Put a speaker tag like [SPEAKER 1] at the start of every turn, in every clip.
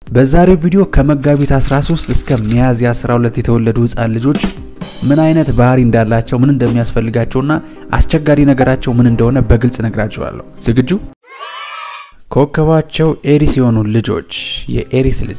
[SPEAKER 1] በዛሬው ቪዲዮ ከመጋቢት 13 እስከ ሚያዝያ 12 የተወለዱ ህፃን ልጆች ምን አይነት ባህሪ እንዳላቸው፣ ምን እንደሚያስፈልጋቸውና አስቸጋሪ ነገራቸው ምን እንደሆነ በግልጽ ነግራቸዋለሁ። ዝግጁ? ኮከባቸው ኤሪስ የሆኑ ልጆች የኤሪስ ልጅ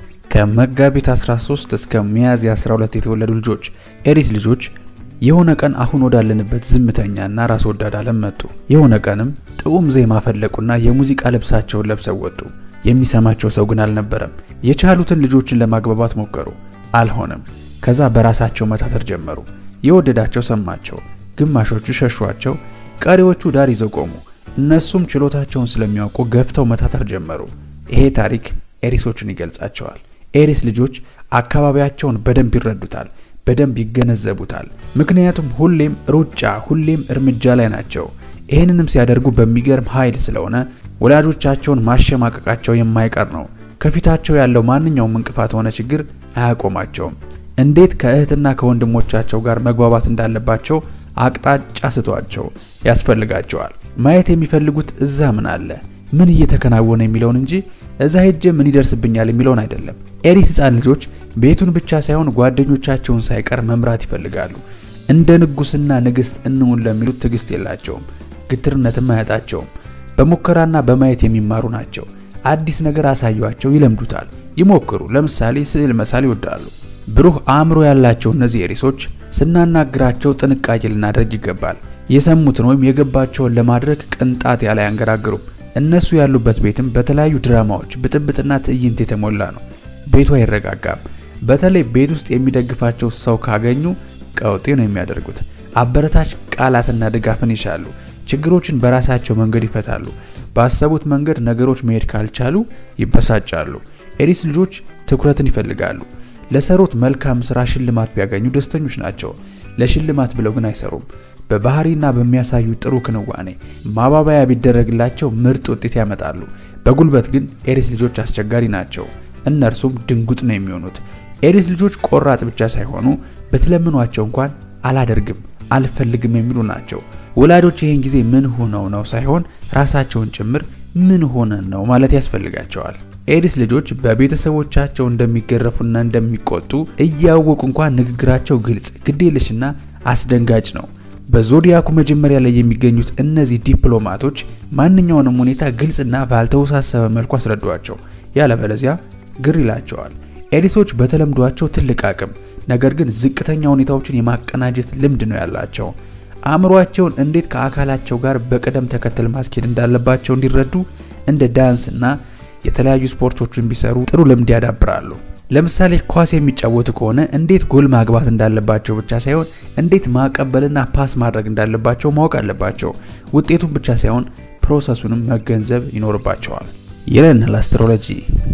[SPEAKER 1] ከመጋቢት 13 እስከ ሚያዝያ 12 የተወለዱ ልጆች ኤሪስ ልጆች የሆነ ቀን አሁን ወዳለንበት ዝምተኛና ራስ ወዳድ ዓለም መጡ። የሆነ ቀንም ጥዑም ዜማ ፈለቁና የሙዚቃ ልብሳቸውን ለብሰው ወጡ። የሚሰማቸው ሰው ግን አልነበረም። የቻሉትን ልጆችን ለማግባባት ሞከሩ፣ አልሆነም። ከዛ በራሳቸው መታተር ጀመሩ። የወደዳቸው ሰማቸው፣ ግማሾቹ ሸሿቸው፣ ቀሪዎቹ ዳር ይዘው ቆሙ። እነሱም ችሎታቸውን ስለሚያውቁ ገፍተው መታተር ጀመሩ። ይሄ ታሪክ ኤሪሶችን ይገልጻቸዋል። ኤሪስ ልጆች አካባቢያቸውን በደንብ ይረዱታል፣ በደንብ ይገነዘቡታል። ምክንያቱም ሁሌም ሩጫ፣ ሁሌም እርምጃ ላይ ናቸው። ይህንንም ሲያደርጉ በሚገርም ኃይል ስለሆነ ወላጆቻቸውን ማሸማቀቃቸው የማይቀር ነው። ከፊታቸው ያለው ማንኛውም እንቅፋት ሆነ ችግር አያቆማቸውም። እንዴት ከእህትና ከወንድሞቻቸው ጋር መግባባት እንዳለባቸው አቅጣጫ ስቷቸው ያስፈልጋቸዋል። ማየት የሚፈልጉት እዛ ምን አለ፣ ምን እየተከናወነ የሚለውን እንጂ እዛ ሄጄ ምን ይደርስብኛል የሚለውን አይደለም። ኤሪስ ህፃን ልጆች ቤቱን ብቻ ሳይሆን ጓደኞቻቸውን ሳይቀር መምራት ይፈልጋሉ። እንደ ንጉስና ንግስት እንውን ለሚሉት ትዕግስት የላቸውም፣ ግትርነትም አያጣቸውም። በሙከራና በማየት የሚማሩ ናቸው። አዲስ ነገር አሳዩቸው፣ ይለምዱታል። ይሞክሩ። ለምሳሌ ስዕል መሳል ይወዳሉ። ብሩህ አእምሮ ያላቸው እነዚህ ኤሪሶች ስናናግራቸው ጥንቃቄ ልናደርግ ይገባል። የሰሙትን ወይም የገባቸውን ለማድረግ ቅንጣት ያለ አያንገራግሩም። እነሱ ያሉበት ቤትም በተለያዩ ድራማዎች፣ ብጥብጥና ትዕይንት የተሞላ ነው። ቤቱ አይረጋጋም። በተለይ ቤት ውስጥ የሚደግፋቸው ሰው ካገኙ ቀውጤ ነው የሚያደርጉት። አበረታች ቃላትና ድጋፍን ይሻሉ። ችግሮችን በራሳቸው መንገድ ይፈታሉ። ባሰቡት መንገድ ነገሮች መሄድ ካልቻሉ ይበሳጫሉ። ኤሪስ ልጆች ትኩረትን ይፈልጋሉ። ለሰሩት መልካም ስራ ሽልማት ቢያገኙ ደስተኞች ናቸው። ለሽልማት ብለው ግን አይሰሩም። በባህሪና በሚያሳዩ ጥሩ ክንዋኔ ማባበያ ቢደረግላቸው ምርጥ ውጤት ያመጣሉ። በጉልበት ግን ኤሪስ ልጆች አስቸጋሪ ናቸው። እነርሱም ድንጉጥ ነው የሚሆኑት። ኤሪስ ልጆች ቆራጥ ብቻ ሳይሆኑ በትለምኗቸው እንኳን አላደርግም፣ አልፈልግም የሚሉ ናቸው። ወላጆች ይህን ጊዜ ምን ሆነው ነው ሳይሆን ራሳቸውን ጭምር ምን ሆነን ነው ማለት ያስፈልጋቸዋል። ኤሪስ ልጆች በቤተሰቦቻቸው እንደሚገረፉና እንደሚቆጡ እያወቁ እንኳን ንግግራቸው ግልጽ፣ ግዴለሽና አስደንጋጭ ነው። በዞዲያኩ መጀመሪያ ላይ የሚገኙት እነዚህ ዲፕሎማቶች ማንኛውንም ሁኔታ ግልጽና ባልተወሳሰበ መልኩ አስረዷቸው፣ ያለበለዚያ ግር ይላቸዋል። ኤሪሶች በተለምዷቸው ትልቅ አቅም፣ ነገር ግን ዝቅተኛ ሁኔታዎችን የማቀናጀት ልምድ ነው ያላቸው። አእምሯቸውን እንዴት ከአካላቸው ጋር በቅደም ተከተል ማስኬድ እንዳለባቸው እንዲረዱ እንደ ዳንስ እና የተለያዩ ስፖርቶችን ቢሰሩ ጥሩ ልምድ ያዳብራሉ። ለምሳሌ ኳስ የሚጫወቱ ከሆነ እንዴት ጎል ማግባት እንዳለባቸው ብቻ ሳይሆን እንዴት ማቀበልና ፓስ ማድረግ እንዳለባቸው ማወቅ አለባቸው። ውጤቱን ብቻ ሳይሆን ፕሮሰሱንም መገንዘብ ይኖርባቸዋል ይለናል አስትሮሎጂ።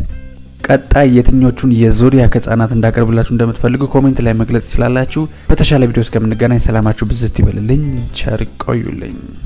[SPEAKER 1] ቀጣይ የትኞቹን የዞዲያክ ህጻናት እንዳቀርብላችሁ እንደምትፈልጉ ኮሜንት ላይ መግለጽ ትችላላችሁ። በተሻለ ቪዲዮ እስከምንገናኝ ሰላማችሁ ብዝት ይበልልኝ። ቸር ቆዩልኝ።